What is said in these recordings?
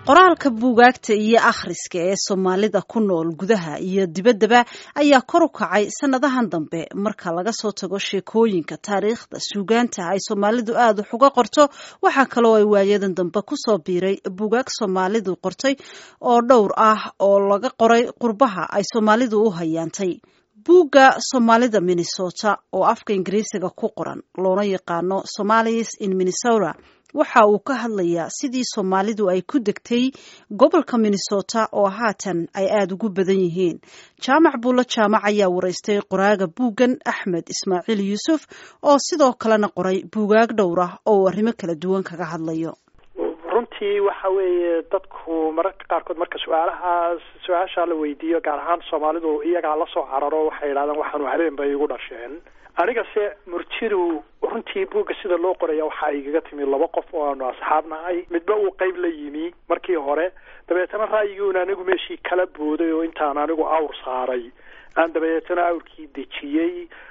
qoraalka buugaagta iyo akhriska ee soomaalida ku nool gudaha iyo dibaddaba ayaa kor u kacay sannadahan dambe marka laga soo tago sheekooyinka taariikhda suugaanta ay soomaalidu aada wax uga qorto waxaa kaloo ay waayadan dambe kusoo biiray buugaag soomaalidu qortay oo dhowr ah oo laga qoray qurbaha ay soomaalidu u hayaantay buugga soomaalida minnesota oo afka ingiriisiga ku qoran loona yaqaano somalis in minnesota waxa uu ka hadlayaa sidii soomaalidu ay ku degtay gobolka minnesota oo haatan ay aada ugu badan yihiin jaamac buulo jaamac ayaa waraystay qoraaga buuggan axmed ismaaciil yuusuf oo sidoo kalena qoray buugaag dhowr ah oo uu arrimo kala duwan kaga hadlayo runtii waxa weeye dadku mararka qaarkood marka su-aalahaas su-aashaa la weydiiyo gaar ahaan soomaalidu iyagaa lasoo cararo waxay yidhahdaan waxaanu habeen bay igu dhasheen anigase murjidu runtii buugga sida loo qoraya waxaa igaga timi laba qof oo aanu asxaab nahay midba uu qeyb la yimi markii hore dabeetana ra'yiguuna anigu meeshii kala booday oo intaan anigu awr saaray aan dabeetana awrkii dejiyey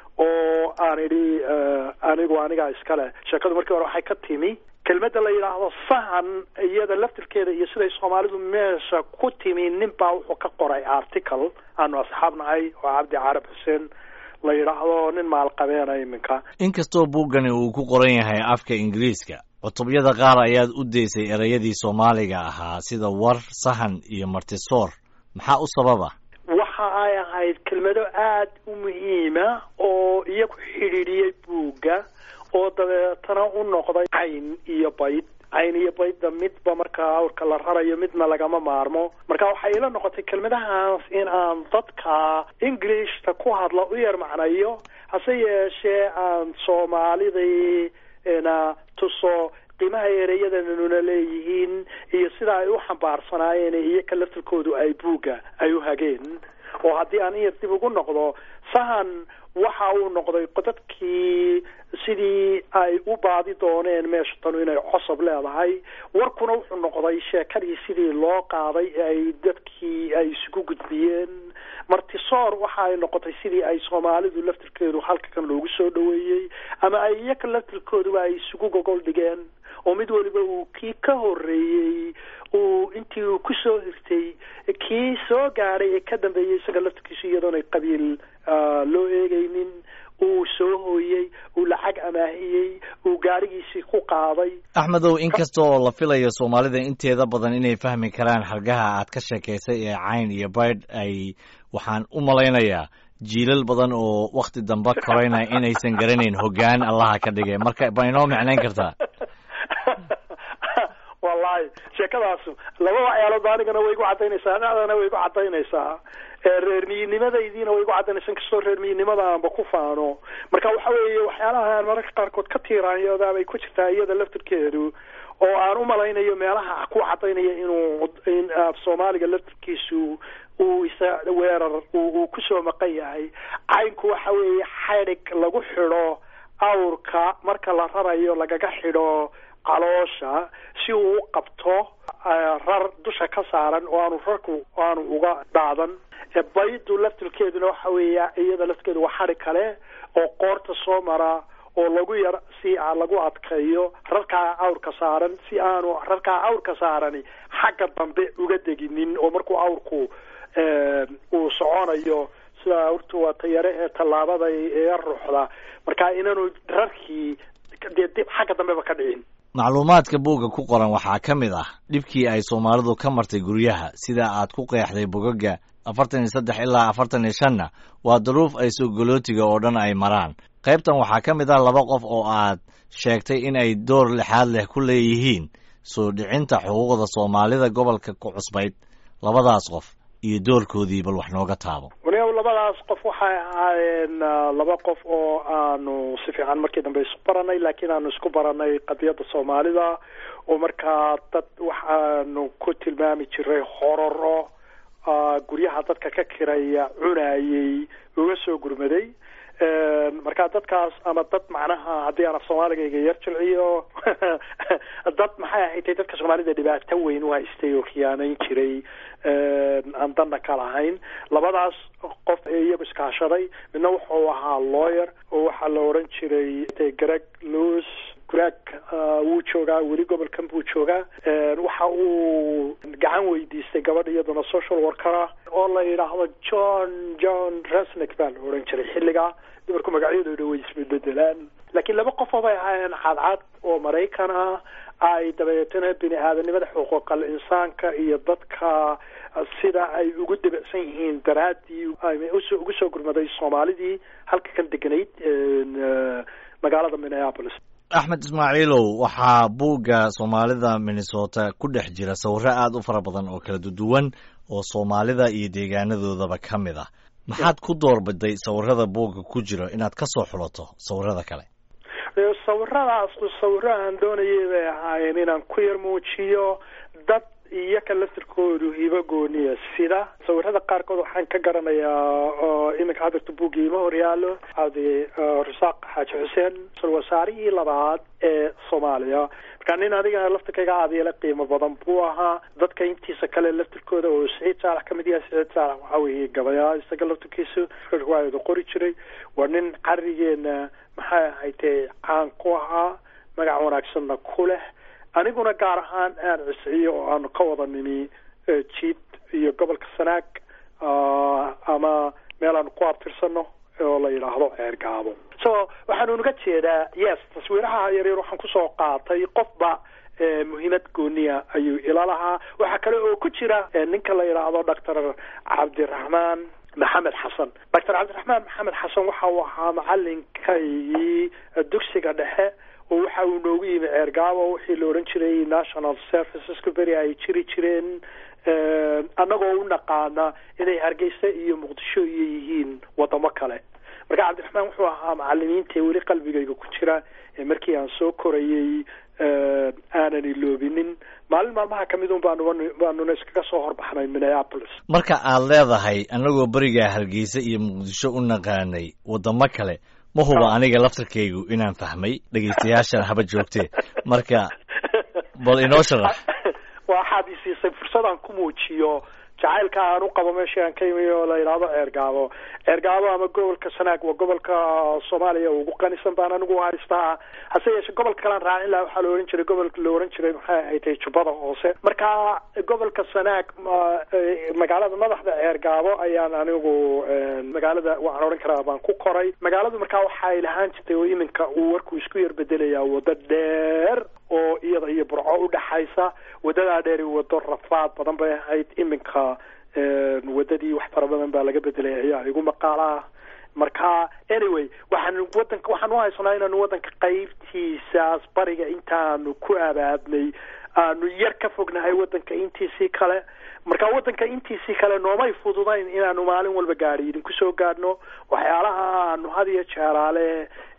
oo aan idhi anigu anigaa iskale sheekadu markii hore waxay ka timi kelmadda la yidhaahdo sahan iyada laftirkeeda iyo siday soomaalidu meesha ku timi nin baa wuxuu ka qoray article aanu asxaab nahay oo cabdi carab xuseen la yidhaahdo nin maalqabeena iminka inkastoo buuggani uu ku qoran yahay afka ingiriiska cutubyada qaar ayaad u daysay ereyadii soomaaliga ahaa sida war sahan iyo martisoor maxaa u sababa waxa ay ahayd kelmado aada u muhiima oo iyagu xidhiidhiyey buugga oo dabeetana u noqday cayn iyo bayd cayn iyo baydda midba markaa awrka la rarayo midna lagama maarmo marka waxay ila noqotay kelmadahaas in aan dadka englishta ku hadla u yar macnayo hase yeeshee aan soomaalidii na tuso qiimaha ereyadanuna leeyihiin iyo sida ay u xambaarsanaayeen iyoka laftirkoodu ay buugga ay u hageen oo haddii aan iyar dib ugu noqdo sahan waxa uu noqday dadkii sidii ay u baadi dooneen meesha tanu inay cosob leedahay warkuna wuxuu noqday sheekadii sidii loo qaaday ee ay dadkii ay isugu gudbiyeen martisoor waxa ay noqotay sidii ay soomaalidu laftirkeedu halka kan loogu soo dhoweeyey ama ay iyaka laftirkooduba ay isugu gogol dhigeen oo mid waliba uu kii ka horeeyey uu intii uu kusoo hirtay kii soo gaadhay ee ka dambeeyey isaga laftirkiisu iyadoonay qabiil loo eegaynin uu soo hooyey uu lacag amaahiyey uu gaarigiisii ku qaaday axmedow inkasta oo la filayo soomaalida inteeda badan inay fahmi karaan xargaha aad ka sheekaysay ee cayn iyo baydh ay waxaan u malaynayaa jiilal badan oo wakti dambe korayna inaysan garanayn hoggaan allaha ka dhigay marka ma inoo micnayn kartaa wallahi sheekadaasu laba waxyaaloodba anigana way igu cadaynaysaa dhacdana way igu cadaynaysaa reermiyinimadaydiina way igu cadaynaysaa inkastoo reermiyinimada aanba ku faano marka waxa weeye waxyaalaha aan mararka qaarkood ka tiiraanyoodaa bay ku jirtaa iyada laftirkeedu oo aan u malaynayo meelaha ku cadaynaya inuu in soomaaliga laftirkiisu uu isa weerar uu kusoo maqan yahay caynku waxa weeye xadhig lagu xidho awrka marka la rarayo lagaga xidho caloosha si uu u qabto rar dusha ka saaran oo aanu rarku aanu uga dhaadan baydu laftirkeeduna waxa weeya iyada laftirkeedu waa xadhig kale oo qoorta soo mara oo lagu yar si lagu adkeeyo rarkaa awrka saaran si aanu rarkaa awrka saarani xagga dambe uga deginin oo markuu awrku uu soconayo sida awrtu waa tayare ee tallaabada ee ruuxda marka inaanu rarkii dee dib xagga dambeba ka dhicin macluumaadka buugga ku qoran waxaa ka mid ah dhibkii ay soomaalidu ka martay guryaha sida aad ku qeexday bogaga afartan iyo saddex ilaa afartan iyo shanna waa duruuf ay sogolootiga oo dhan ay maraan qaybtan waxaa ka mid ah laba qof oo aad sheegtay in ay door lixaad leh ku leeyihiin soo dhicinta xuquuqda soomaalida gobolka ku cusbayd labadaas qof iyo doorkoodii bal wax nooga taabo waniga labadaas qof waxay ahaayeen laba qof oo aanu si fiican markii dambe isku baranay laakiin aanu isku baranay qadiyadda soomaalida oo markaa dad waxaanu ku tilmaami jiray hororo guryaha dadka ka kiraya cunayey uga soo gurmaday marka dadkaas ama dad macnaha haddii aan af soomaaligayga yar jilciyo dad maxay ahayd dadka soomaalida dhibaato weyn u haystay oo khiyaanayn jiray aan danna ka lahayn labadaas qof ee iyagu iskaashaday midna wuxuu ahaa lawyer oo waxaa la odhan jiray greg lewis guraag wuu joogaa weli gobolkan buu joogaa waxa uu gacan weydiistay gabadh iyaduna social workera oo la yidhaahdo john john resnick baa la odhan jiray xilligaa dumarku magacyadooda way isbedelaan laakiin laba qof oo bay ahaayeen cadcad oo maraykan ah ay dabeetana bini aadanimada xuquuqal insaanka iyo dadka sida ay ugu debacsan yihiin daraaddii ugu soo gurmaday soomaalidii halka kan deganayd magaalada minneapolis axmed ismaaciilow waxaa buugga soomaalida minnesota ku dhex jira sawirro aada u fara badan oo kala duwan oo soomaalida iyo deegaanadoodaba ka mid ah maxaad ku doorbiday sawirada buugga ku jiro inaad ka soo xulato sawirada kale sawiradaas sawiro aan doonayay bay ahaayeen inaan ku yar muujiyo dad iyo ka laftirkoodu hibo gooniya sida sawirada qaarkood waxaan ka garanayaa iminka hadirta buugga ima horyaalo cabdi rasaaq xaaji xuseen wasaarihii labaad ee soomaaliya markaa nin adiga laftirkayga aadiyala qiimo badan buu ahaa dadka intiisa kale laftirkooda oo siciid saalax ka mid yahay siciid saalax waxaa weeye gabayaa isaga laftirkiisu riwaayada qori jiray waa nin carigeena maxay ahaytee caan ku ahaa magac wanaagsanna ku leh aniguna gaar ahaan aan cisciyo oo aanu ka wada nimi jiid iyo gobolka sanaag ama meel aanu ku abtirsano oo la yidhaahdo ceergaabo so waxaanu unaga jeedaa yes taswiiraha yaryar waxaan kusoo qaatay qofba muhiimad gooniya ayuu ila lahaa waxaa kale oo ku jira ninka la yidhaahdo doctor cabdiraxmaan maxamed xasan doctor cabdiraxmaan maxamed xasan waxa uu ahaa macalinkaygii dugsiga dhexe oo waxa uu noogu yimi ceergaabo wixii la odhan jiray national serviceska beri ay jiri jireen annagoo u naqaana inay hargeysa iyo muqdisho iyo yihiin wadamo kale marka cabdiraxmaan wuxuu ahaa macalimiinta weli qalbigayga ku jira markii aan soo korayey aanan iloobinin maalin maalmaha kamid un baanu baanuna iskaga soo horbaxnay minneapolis marka aad leedahay annagoo berigaa hargeysa iyo muqdisho u naqaanay wadamo kale ma huba aniga laftarkaygu inaan fahmay dhegaystayaashan haba joogtee marka bal inoo sharax waxaad isiisay fursadaan ku muujiyo jacaylka aan u qabo meeshii aan ka imi oo la yidhaahdo ceergaabo ceergaabo ama gobolka sanaag waa gobolka soomaaliya ugu qanisan baan anigu haystaa hase yeeshe gobolka kalean raacin laha waxaa la ohan jiray gobolka la ohan jiray maxay ahaytay jubbada hoose marka gobolka sanaag magaalada madaxda ceergaabo ayaan anigu magaalada waxaan odhan karaa baan ku koray magaaladu markaa waxay lahaan jirtay oo iminka uu warku isku yar bedelayaa wado dheer oo iyada iyo burco udhaxaysa wadadaa dheeri wado rafaad badan bay ahayd iminka wadadii wax fara badan baa laga bedelay ayaa igu maqaalaah marka anyway waxaan wadanka waxaan u haysanaa inaanu wadanka qaybtiisaas bariga intaanu ku abaadnay aanu yar ka fognahay wadanka intiisii kale marka wadanka intiisii kale noomay fududayn inaanu maalin walba gaadhi idinku soo gaadhno waxyaalaha aanu had iyo jeeraale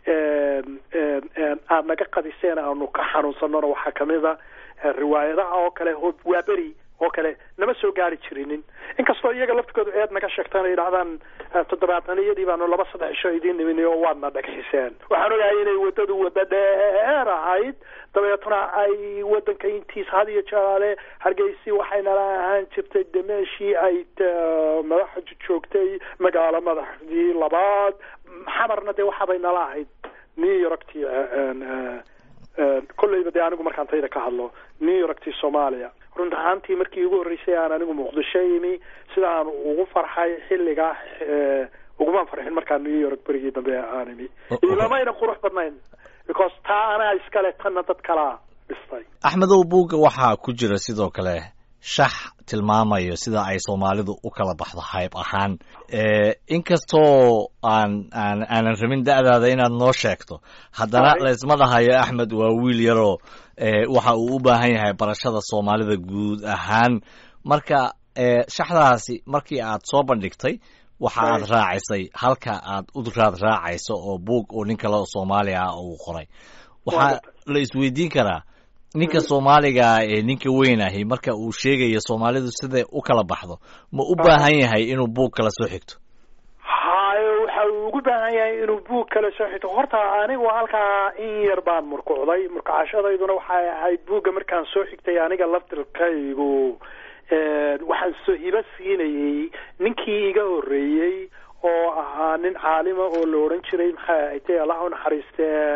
aad naga qadiseen aanu ka xanuunsanona waxaa kamid a riwaayadaha oo kale waa beri oo kale nama soo gaari jirinin inkastoo iyaga laftigoodu eed naga sheegtaan ay yidhahdaan toddobaataniyadii baanu laba saddex isho idiin nimin oo waadna dhagxiseen waxaan ogahay inay waddadu waddo dheer ahayd dabeetna ay wadanka intiisa had iyo jeeraale hargeysi waxay nala ahaan jirtay de meeshii ay madaxa joogtay magaalo madaxdii labaad xamarna dee waxaabay nala ahayd new yorktii kolleyba dee anigu markaan tayda ka hadlo new yorktii soomaaliya run ahaantii markii ugu horreysay aan anigu muqdisho yimi sidaan ugu farxay xilligaa ugumaan farxin markaan new york berigii dambe aan imi ilamayna qurux badnayn because taa anaa iskale tanna dad kalaa dhistay axmedow buugga waxaa ku jira sidoo kale shax tilmaamayo sida ay soomaalidu u kala baxdo hayb ahaan inkastoo aan aan aanan rabin da'daada inaad noo sheegto haddana laysma dhahayo axmed waa wiil yaroo waxa uu u baahan yahay barashada soomaalida guud ahaan marka shaxdaasi markii aad soo bandhigtay waxa aad raacisay halka aad u raad raacayso oo buug oo nin kale oo soomaaliya ah uu qoray waxaa la isweydiin karaa ninka soomaaliga ee ninka weyn ahi marka uu sheegayo soomaalidu siday u kala baxdo ma u baahan yahay inuu buug kala soo xigto hayo waxa uu ugu baahan yahay inuu buug kala soo xigto horta anigu halkaa in yar baan murkucday murkucashadayduna waxay ahayd buugga markaan soo xigtay aniga laftirkaygu waxaan soo hibo siinayey ninkii iga horreeyey oo ahaa nin caalima oo la odhan jiray maxay ahaytay allah u naxariistee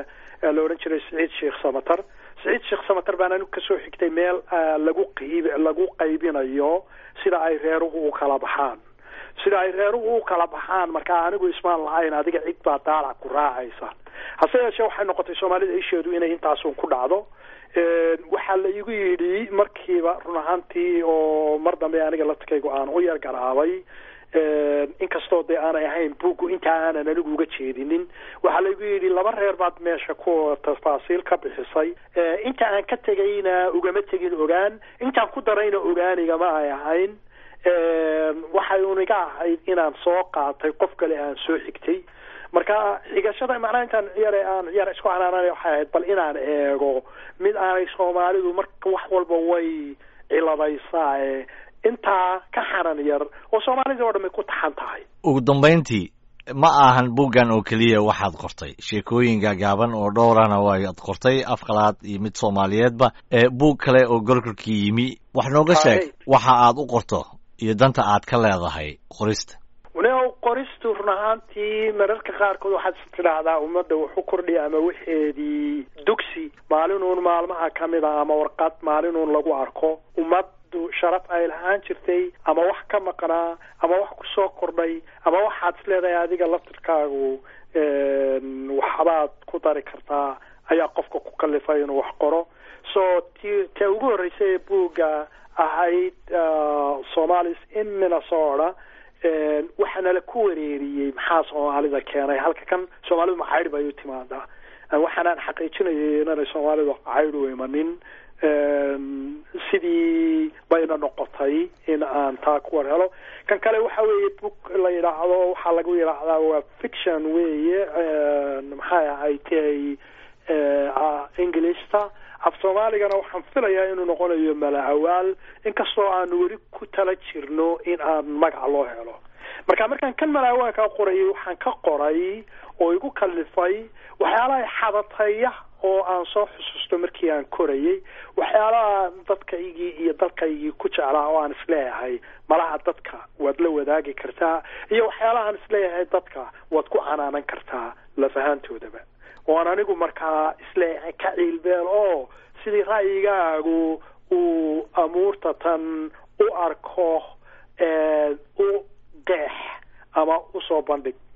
la odhan jiray siciid sheekh samatar siciid sheekh samatar baan anigu kasoo xigtay meel lagu qayb lagu qaybinayo sida ay reeruhu u kala baxaan sida ay reeruhu u kala baxaan markaa anigu ismaan lahayn adiga cid baa daalac ku raacaysa hase yeeshee waxay noqotay soomaalida isheedu inay intaasun ku dhacdo waxaa la igu yidhi markiiba run ahaantii oo mar dambe aniga laftikaygu aan u yar garaabay inkastoo dee aanay ahayn buuggu intaa aanan anigu uga jeedinin waxaa laigu yidhi laba reer baad meesha ku tafaasiil ka bixisay inta aan ka tegayna ugama tegin ogaan intaan ku darayna ogaanigama ay ahayn waxay uniga ahayd inaan soo qaatay qof kale aan soo xigtay marka xigashada macnaha intaan yare aan yar isku canaananay waxay ahayd bal inaan eego mid aanay soomaalidu marka wax walba way ciladaysaa ee intaa ka xanan yar oo soomaalida oo dhan ay ku taxan tahay ugu dambayntii ma ahan buuggan oo keliya waxaad qortay sheekooyinka gaaban oo dhowrana waad qortay afqalaad iyo mid soomaaliyeedba buug kale oo golkolkii yimi wax nooga sheeg waxa aad u qorto iyo danta aad ka leedahay qorista no qoristu run ahaantii mararka qaarkood waxaad is tidhaahdaa ummadda waxu kordhiya ama waxeedii dugsi maalinuun maalmaha ka mid a ama warqad maalinuun lagu arko ummaddu sharaf ay lahaan jirtay ama wax ka maqnaa ama wax kusoo kordhay ama waxaad is leedahay adiga laftirkaagu waxbaad ku dari kartaa ayaa qofka ku kalifay inuu wax qoro so ti ta ugu horreysay ee buugga ahayd somalis in minnesota waxaana la ku wareeriyey maxaa soomaalida keenay halka kan soomaalidu macaydh bay u timaadaa waxaanaan xaqiijinayay inanay soomaalidu caydh u imanin sidii bayna noqotay in aan taa ku war helo kan kale waxa weeye book la yidhaahdo waxaa lagu yidhaahdaa waa fiction weeye maxay ahaydtay ingilista af soomaaligana waxaan filayaa inuu noqonayo mala awaal inkastoo aanu weli ku tala jirno in aan magac loo helo marka markaan kan mala awaalkaa qorayay waxaan ka qoray oo igu kalifay waxyaalaha xadataya oo aan soo xusuusto markii aan korayay waxyaalaha dadkaygii iyo dalkaygii ku jeclaa oo aan isleeyahay malaha dadka waad la wadaagi kartaa iyo waxyaalahaan isleeyahay dadka waad ku canaanan kartaa lafahaantoodaba oan anigu markaa isleeyahay ka ciilbeel oo sidii ra'yigaagu uu amuurta tan u arko u qeex ama usoo bandhig